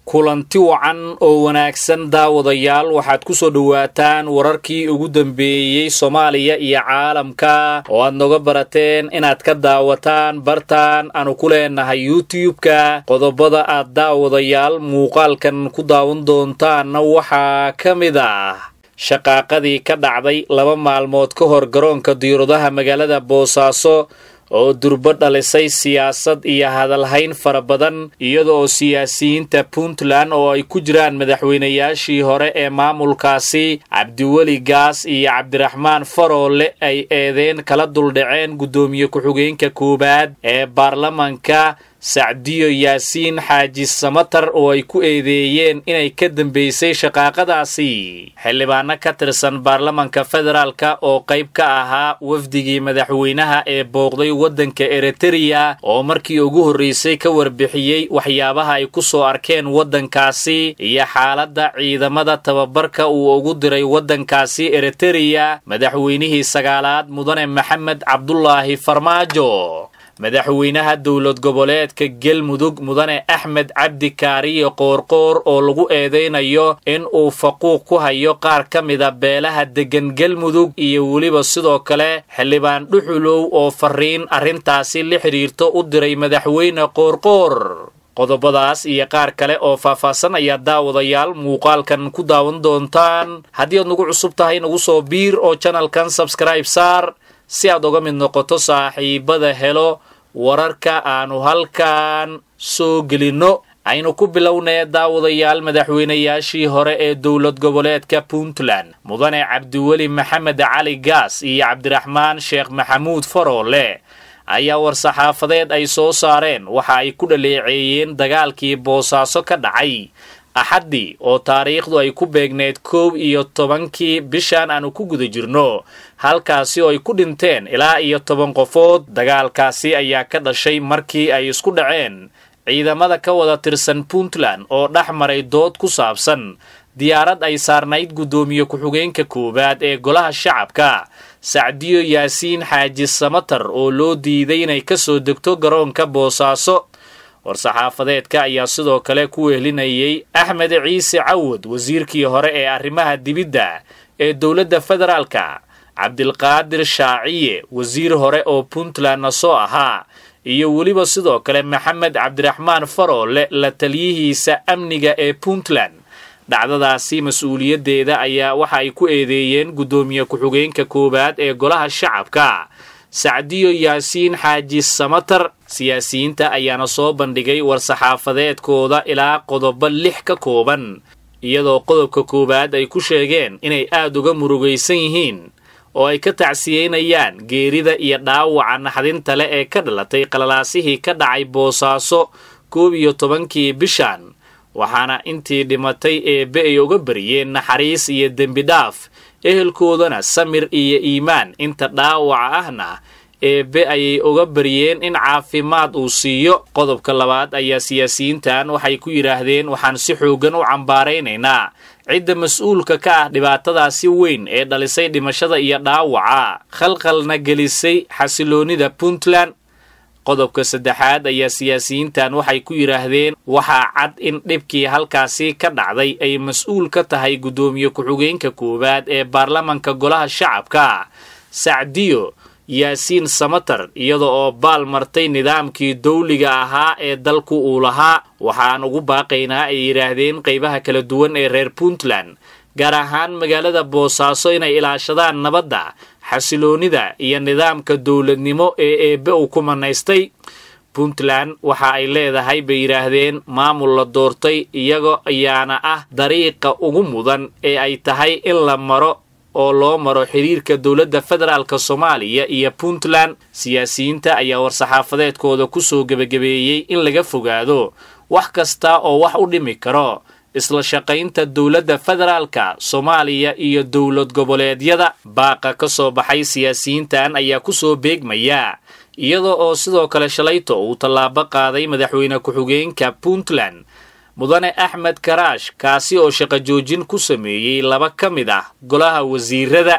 kulanti wacan oo wanaagsan daawadayaal waxaad ku soo dhowaataan wararkii ugu dambeeyey soomaaliya iyo caalamka oo aad noga barateen inaad ka daawataan bartaan aanu ku leenahay youtube-ka qodobada aad daawadayaal muuqaalkan ku daawan doontaanna waxaa ka mid ah shaqaaqadii ka dhacday laba maalmood ka hor garoonka diyauradaha magaalada boosaaso oo durbo dhalisay siyaasad iyo hadalhayn fara badan iyada oo siyaasiyiinta puntland oo ay ku jiraan madaxweynayaashii hore ee maamulkaasi cabdiweli gaas iyo cabdiraxmaan faroole ay eedeen kala duldhaceen guddoomiye ku-xigeenka koowaad ee baarlamanka sacdiyo yaasiin xaaji samatar oo ay ku eedeeyeen inay ka dambaysay shaqaaqadaasi xildhibaano ka tirsan baarlamanka federaalka oo qayb ka ahaa wafdigii madaxweynaha ee booqday waddanka eritereya oo markii ugu horraysay ka warbixiyey waxyaabaha ay ku soo arkeen waddankaasi iyo xaaladda ciidamada tababarka uu ugu diray waddankaasi eritereya madaxweynihii sagaalaad mudane maxamed cabdulaahi farmaajo madaxweynaha dowlad goboleedka galmudug mudane axmed cabdi kaariyo qoorqoor oo lagu eedaynayo in uu faquuq ku hayo qaar ka mida beelaha deggan galmudug iyo weliba sidoo kale xildhibaan dhuxulow oo fariin arrintaasi la xidhiirto u diray madaxweyne qoorqoor qodobadaas iyo qaar kale oo faahfaahsan ayaa daawadayaal muuqaalkan ku daawan doontaan haddii aad nagu cusub tahay nagu soo biir oo janalkan sabskribe saar si aad uga mid noqoto saaxiibada helo wararka aanu halkan soo gelinno aynu ku bilownee daawadayaal madaxweynayaashii hore ee dowlad goboleedka puntland mudane cabdiweli maxamed cali gaas iyo cabdiraxmaan sheekh maxamuud faroole ayaa war-saxaafadeed ay soo saareen waxa ay ku dhaleeceeyeen dagaalkii boosaaso ka dhacay axaddii oo taariikhdu ay ku beegneyd koow iyo tobankii bishan aanu ku guda jirno halkaasi oo ay ku dhinteen ilaa iyo toban qofood dagaalkaasi ayaa ka dhashay markii ay isku dhaceen ciidamada ka wada tirsan puntland oo dhex maray dood ku saabsan diyaarad ay saarnayd guddoomiye ku-xigeenka koowaad ee golaha shacabka sacdiyo yaasiin xaaji samatar oo loo diiday inay ka soo degto garoonka boosaaso war-saxaafadeedka ayaa sidoo kale ku wehelinayay axmed ciise cawad wasiirkii hore ee arrimaha dibidda ee dowladda federaalka cabdilqaadir shaaciye wasiir hore oo puntlandna soo ahaa iyo weliba sidoo kale maxamed cabdiraxmaan faroole la taliyihiisa amniga ee puntland dhacdadaasi mas-uuliyaddeeda ayaa waxa ay ku eedeeyeen guddoomiye ku-xigeenka koowaad ee golaha shacabka sacdiyo yaasiin xaaji samatar siyaasiyiinta ayaana soo bandhigay war-saxaafadeedkooda ilaa qodobo lix ka kooban iyadoo qodobka koowaad ay ku sheegeen inay aad uga murugaysan yihiin oo ay ka tacsiyeynayaan geerida iyo dhaawaca naxdinta le ee ka dhalatay qalalaasihii ka dhacay boosaaso koob iyo tobankii bishan waxaana intii dhimatay eebbe ay uga bariyeen naxariis iyo dembi dhaaf ehelkoodana samir iyo iimaan inta dhaawaca ahna eebbe ayay uga baryeen in caafimaad uu siiyo qodobka labaad ayaa siyaasiyiintan waxay ku yidhaahdeen waxaan si xooggan u cambaaraynaynaa cidda mas-uulka ka ah dhibaatadaasi weyn ee dhalisay dhimashada iyo dhaawaca khalkhalna gelisay xasiloonnida puntland qodobka saddexaad ayaa siyaasiyiintan waxay ku yidhaahdeen waxaa cad in dhibkii halkaasi ka dhacday ay mas-uul ka tahay guddoomiye ku-xigeenka koowaad ee baarlamanka golaha shacabka sacdiyo yaasiin samatar iyada oo baal martay nidaamkii dawliga ahaa ee dalku uu lahaa waxaan ugu baaqaynaa ay yidhaahdeen qaybaha kala duwan ee reer puntland gaar ahaan magaalada boosaaso inay ilaashadaan nabadda xasiloonnida iyo nidaamka dowladnimo ee eebbe uu ku manaystay puntland waxa ay leedahay bay yidhaahdeen maamul la doortay iyaga ayaana ah dariiqa ugu mudan ee ay tahay in la maro oo loo maro xiriirka dowladda federaalk soomaaliya iyo puntland siyaasiyiinta ayaa war-saxaafadeedkooda ku soo gebagabeeyey in laga fogaado wax kasta oo wax u dhimi karo isla shaqaynta dowladda federaalka soomaaliya iyo dowlad goboleedyada baaqa ka soo baxay siyaasiyiintan ayaa ku soo beegmaya iyada oo sidoo kale shalayto uu tallaabo qaaday madaxweyne ku-xigeenka puntland mudane axmed karaash kaasi oo shaqo joojin ku sameeyey laba ka mid ah golaha wasiirada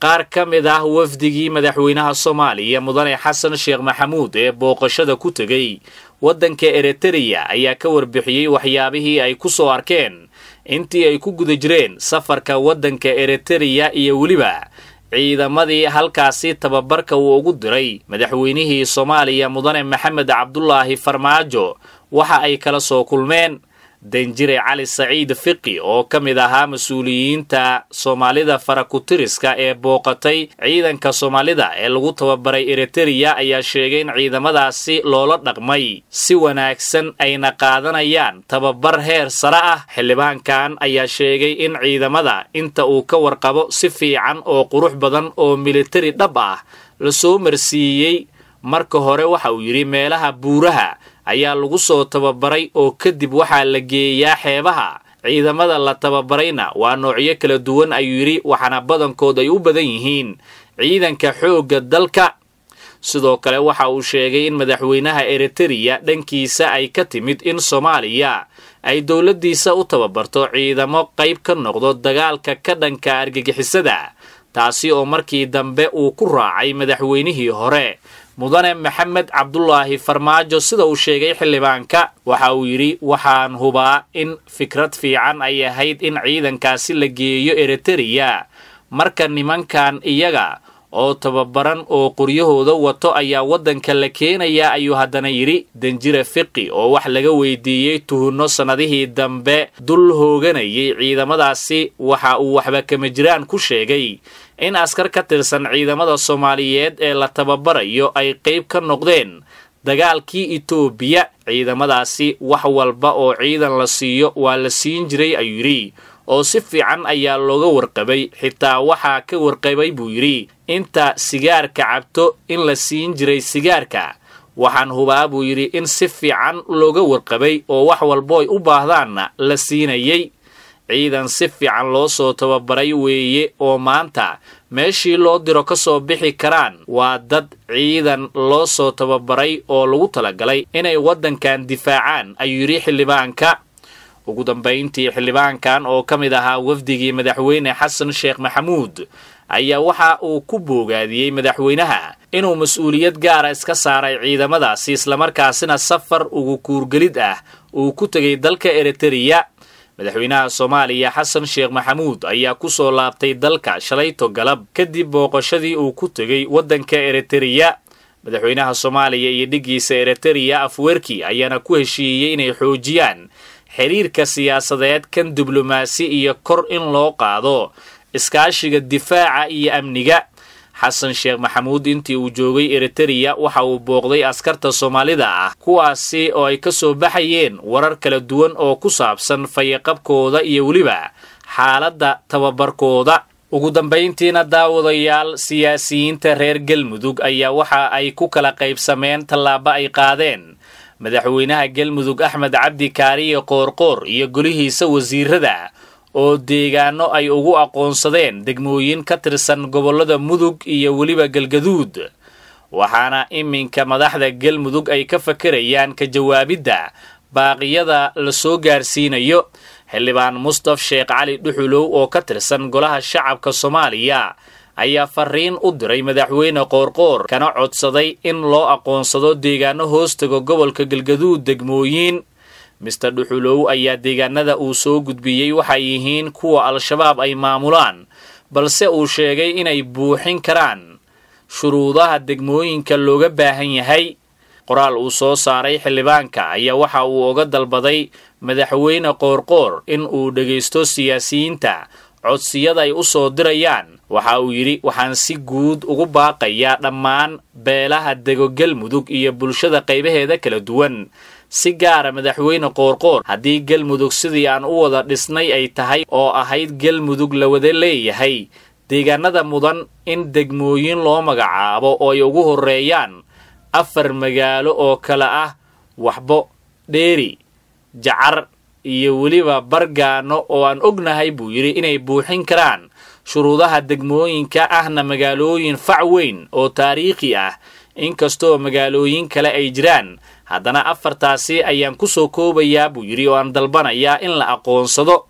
qaar ka mid ah wafdigii madaxweynaha soomaaliya mudane xasan sheekh maxamuud ee booqashada ku tegey waddanka eritreya ayaa ka warbixiyey waxyaabihii ay ku soo arkeen intii ay ku guda jireen safarka waddanka eritreya iyo weliba ciidamadii halkaasi tababarka uu ugu diray madaxweynihii soomaaliya mudane maxamed cabdulaahi farmaajo waxa ay kala soo kulmeen danjire cali saciid fiqi oo ka mid ahaa mas-uuliyiinta soomaalida farakutiriska ee booqatay ciidanka soomaalida ee lagu tababaray eritreya ayaa sheegay in ciidamadaasi loola dhaqmay si wanaagsan ayna qaadanayaan tababar heer sare ah xildhibaankan ayaa sheegay in ciidamada inta uu ka warqabo si fiican oo qurux badan oo militari dhab ah lasoo marsiiyey marka hore waxa uu yidhi meelaha buuraha ayaa lagu soo tababaray oo kadib waxaa la geeyaa xeebaha ciidamada la tababarayna waa noocyo kala duwan ayuu yidhi waxaana badankood ay u badan yihiin ciidanka xoogga dalka sidoo kale waxa uu sheegay in madaxweynaha eritreya dhankiisa ay ka timid in soomaaliya ay dowladdiisa u tababarto ciidamo qayb ka noqdo dagaalka ka dhanka argagixisada taasi oo markii dambe uu ku raacay madaxweynihii hore mudane maxamed cabdulaahi farmaajo sida uu sheegay xildhibaanka waxa uu yidhi waxaan hubaa in fikrad fiican ay ahayd in ciidankaasi la geeyo eritreya marka nimankan iyaga oo tababaran oo qoryahooda wato ayaa waddanka la keenayaa ayuu haddana yidhi danjire fiqi oo wax laga weydiiyey tuhunno sannadihii dambe dul hooganayay ciidamadaasi waxa uu waxba kama jiraan ku sheegay in askar ka tirsan ciidamada soomaaliyeed ee la tababarayo ay qayb ka noqdeen dagaalkii etoobiya ciidamadaasi wax walba oo ciidan la siiyo waa la siin jiray ayuu yidhi oo si fiican ayaa looga warqabay xitaa waxaa ka warqabay buu yidhi inta sigaarka cabto in la siin jiray sigaarka waxaan hubaa buu yidhi in si fiican looga warqabay oo wax walbo ay u baahdaanna la siinayay ciidan si fiican loo soo tababaray weeye oo maanta meeshii loo diro ka soo bixi karaan waa dad ciidan loo soo tababaray oo lagu talagalay inay waddankan difaacaan ayuu yidhi xildhibaanka ugu dambayntii xildhibaankan oo ka mid ahaa wafdigii madaxweyne xasan sheekh maxamuud ayaa waxa uu ku boogaadiyey madaxweynaha inuu mas-uuliyad gaara iska saaray ciidamadaasi islamarkaasina safar ugu kuurgelid ah uu ku tegay dalka eritreya madaxweynaha soomaaliya xasan sheekh maxamuud ayaa ku soo laabtay dalka shalayto galab kadib booqashadii uu ku tegey waddanka eritreya madaxweynaha soomaaliya iyo dhiggiisa eritreya afwerki ayaana ku heshiiyey inay xoojiyaan xiriirka siyaasadeed kan diblomaasi iyo kor in loo qaado iskaashiga difaaca iyo amniga xasan sheekh maxamuud intii uu joogay eritreya waxa uu booqday askarta soomaalida ah kuwaasi oo ay ka soo baxayeen warar kala duwan oo ku saabsan fayaqabkooda iyo weliba xaaladda tababarkooda ugu dambayntiina daawadayaal siyaasiyiinta reer galmudug ayaa waxa ay ku kala qaybsameen tallaabo ay qaadeen madaxweynaha galmudug axmed cabdi kaariye qoorqoor iyo golihiisa wasiirada oo deegaano ay ugu aqoonsadeen degmooyin ka tirsan gobollada mudug iyo weliba galgaduud waxaana iminka madaxda galmudug ay ka fakerayaan ka jawaabidda baaqiyada la soo gaarsiinayo xildhibaan mustaf sheekh cali dhuxulow oo ka tirsan golaha shacabka soomaaliya ayaa fariin u diray madaxweyne qoorqoor kana codsaday in loo aqoonsado deegaano hoostaga gobolka galgaduud degmooyin mister dhuxulow ayaa deegaanada uu soo gudbiyey waxay yihiin kuwa al-shabaab ay maamulaan balse uu sheegay inay buuxin karaan shuruudaha degmooyinka looga baahan yahay qoraal uu soo saaray xildhibaanka ayaa waxa uu oga dalbaday madaxweyne qoorqoor in uu dhegaysto siyaasiyiinta codsiyada ay u soo dirayaan waxa uu yidhi waxaan si guud ugu baaqayaa dhammaan beelaha dego galmudug iyo bulshada qaybaheeda kala duwan si gaara madaxweyne qoorqoor haddii galmudug sidii aan u wada dhisnay ay tahay oo ahayd galmudug la wada leeyahay deegaanada mudan in degmooyin loo magacaabo oo ay ugu horreeyaan afar magaalo oo kale ah waxbo dheeri jacar iyo weliba bargaano oo aan ognahay buu yidhi inay buuxin karaan shuruudaha degmooyinka ahna magaalooyin fac weyn oo taariikhi ah inkastoo magaalooyin kale ay jiraan haddana afartaasi ayaan ku soo koobayaa buu yidhi oo aan dalbanayaa in la aqoonsado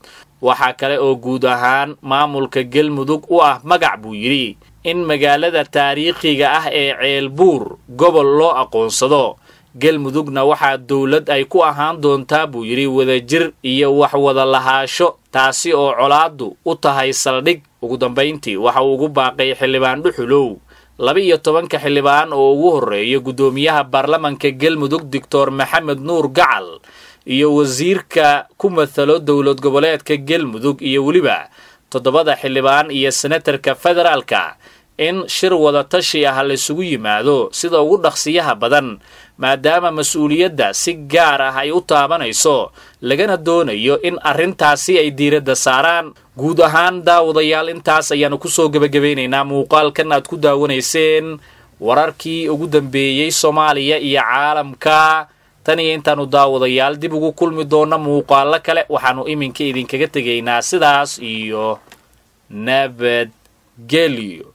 waxaa kale oo guud ahaan maamulka galmudug u ah magac buu yidhi in magaalada taariikhiga ah ee ceelbuur gobol loo aqoonsado galmudugna waxaa dowlad ay ku ahaan doontaa buu yidhi wadajir iyo wax wada lahaasho taasi oo colaaddu u tahay saldhig ugu dambayntii waxa uu ugu baaqay xildhibaan dhuxulow laba-iyo tobanka xildhibaan oo ugu horreeya guddoomiyaha baarlamanka galmudug doctor maxamed nuur gacal iyo wasiirka ku mathalo dowlad goboleedka galmudug iyo weliba toddobada xildhibaan iyo senatarka federaalka in shir wada tashi ah laysugu yimaado sida ugu dhaqsiyaha badan maadaama mas-uuliyadda si gaar ah ay u taabanayso lagana doonayo in arrintaasi ay diiradda saaraan guud ahaan daawadayaal intaas ayaannu kusoo gebagabaynaynaa muuqaalkan aad ku daawanayseen wararkii ugu dambeeyey soomaaliya iyo caalamka tan iyo intaannu daawadayaal dib ugu kulmi doonna muuqaalo kale waxaannu iminka idinkaga tegaynaa sidaas iyo nabadgelyo